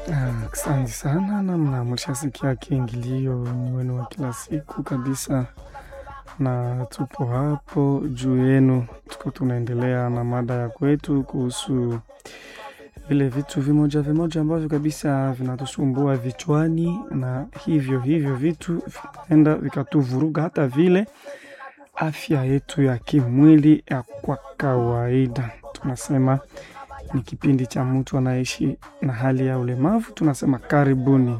Asante sana namna mlishasikia kiingilio ni wenu wa kila siku kabisa, na tupo hapo juu yenu, tuko tunaendelea na mada ya kwetu kuhusu vile vitu vimoja vimoja ambavyo kabisa vinatusumbua vichwani, na hivyo hivyo vitu vinaenda vikatuvuruga hata vile afya yetu ya kimwili ya kwa kawaida. Tunasema ni kipindi cha mtu anaishi na hali ya ulemavu, tunasema karibuni.